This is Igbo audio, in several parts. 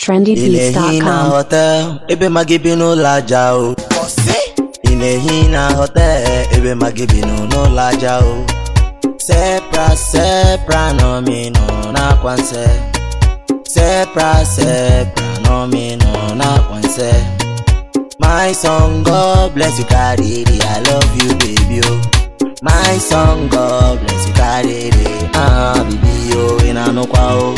na-ehi na trendybeats.com. hotel ebe ma gị bi n'ụlọ aja o ị na-ehi na hotel ebe ma gị bi n'ụlọ aja o sepra sepra nọminọ n'akwa nse sepra sepra nọminọ n'akwa nse my son god bless you carry it i love you baby o my son god bless you carry it ah bibi o ị na-anụkwa o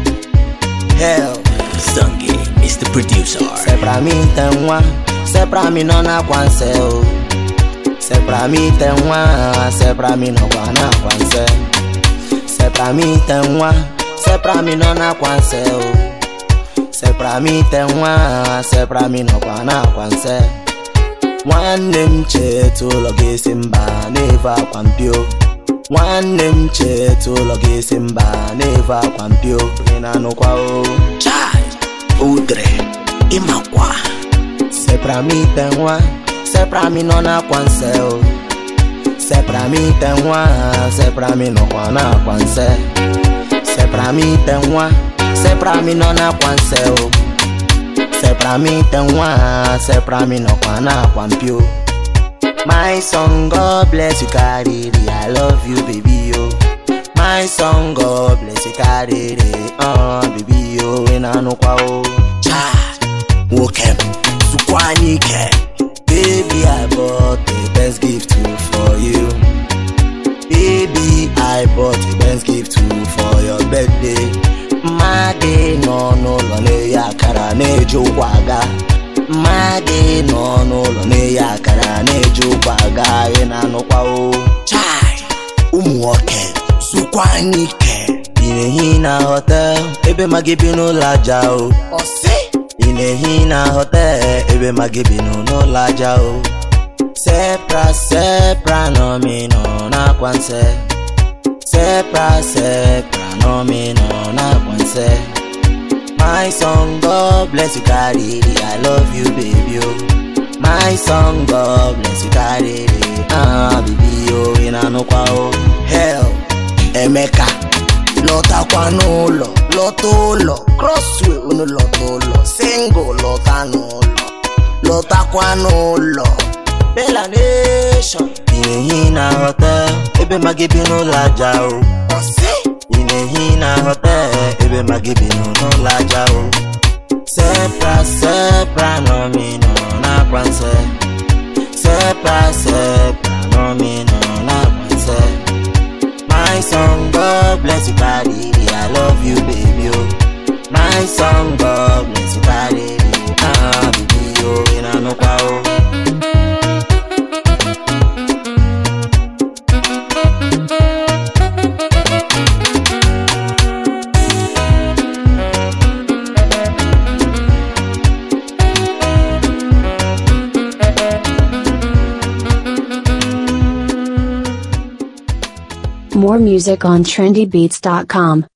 hell Stungy is the producer. sepra mi te nwa sepra mi nọ n'akwa nse o sepra mi te nwa sepra mi nọkwa n'akwa nse sepra mi te nwa sepra mi nọ n'akwa nse o sepra mi te nwa sepra mi nọkwa n'akwa nse nwanne m cheta ụlọ ga-esi mba na-evu akwa mpio nwanne m cheta ụlọ ga-esi mba na-evu akwa mpio ị na-anụkwa o Chai, Udre, Imakwa, sepra mi te nwa sepra mi nọ n'akwa nse o sepra mi te nwa sepra mi nọkwa n'akwa nse sepra mi te nwa sepra mi nọ n'akwa nse o sepra mi te nwa sepra mi nọkwa n'akwa mpio my son god bless you karịrị i love you baby yo my son god bless you karịrị uh, baby yo ị na-anụkwa o Chai, Wokem, Sukwanike, Baby, I bought the best gift too for you. Baby, I bought the best gift too for your birthday. Mmadụ nọ n'ụlọ na-eyi akara na-eji ụkwụ aga. Mmadụ nọ n'ụlọ na-eyi akara na-eji ụkwụ aga. Ị na-anụkwa o. Chai, Umuoke, Sukwanike, Ị na-ehi na hotel ebe ma gị bi n'ụlọ aja o. Ose, ị na-ehi na hotel ebe ma gị bi n'ụlọ aja o sepra sepra nọminọ n'akwa nse sepra sepra nọminọ n'akwa nse my son god bless you carry it i love you baby o my son god bless you carry it ah baby o ị na-anụkwa o hell Emeka, lọtakwa n'ụlọ, lọta ụlọ, crossway unu lọta ụlọ, single lọta n'ụlọ, lọtakwa n'ụlọ. Bella Nation ị na-ehi na hotel ebe ma gị bi n'ụlọ aja o Ose, ị na-ehi na hotel ebe ma gị bi n'ụlọ aja o sepra sepra nọminọ n'akwa nse sepra sepra nọminọ n'akwa nse my son god bless you carry i love you baby o my son god bless you carry ah baby o ị na-anụkwa o More music on trendybeats.com.